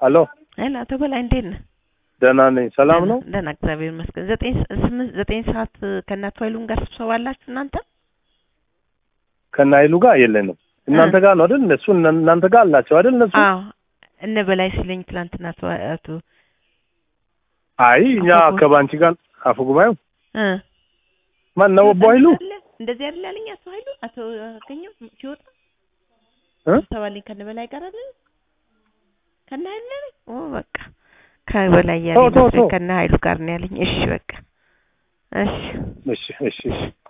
አሎ ሄሎ አቶ በላይ እንዴት ነህ? ደህና ነኝ። ሰላም ነው? ደህና እግዚአብሔር ይመስገን። ዘጠኝ ሰ- ስምንት ዘጠኝ ሰዓት ከእናቱ ኃይሉን ጋር ስብሰባ አላችሁ እናንተ? ከነ ኃይሉ ጋር የለንም። እናንተ ጋር ነው አይደል? እነሱ እነ- እናንተ ጋር አላቸው አይደል? እነሱ አዎ እነ በላይ ሲለኝ ትላንትና አቶ አቶ አይ እኛ አፈጉ- ከባንቺ ጋር አፈ ጉባኤው እ ማን ነው? አቦ ኃይሉ እንደዚህ አይደል ያለኝ አቶ ኃይሉ አቶ አገኘው ሲወጣ እ? ስብሰባ አለኝ ከነ በላይ ጋር አይደል? ከነ ኃይሉ ነው ያለኝ? ኦ በቃ ከበላይ ያለኝ ተው፣ ተው፣ መስሎኝ ተው። ከነ ኃይሉ ጋር ነው ያለኝ። እሺ በቃ እሺ እሺ እሺ እሺ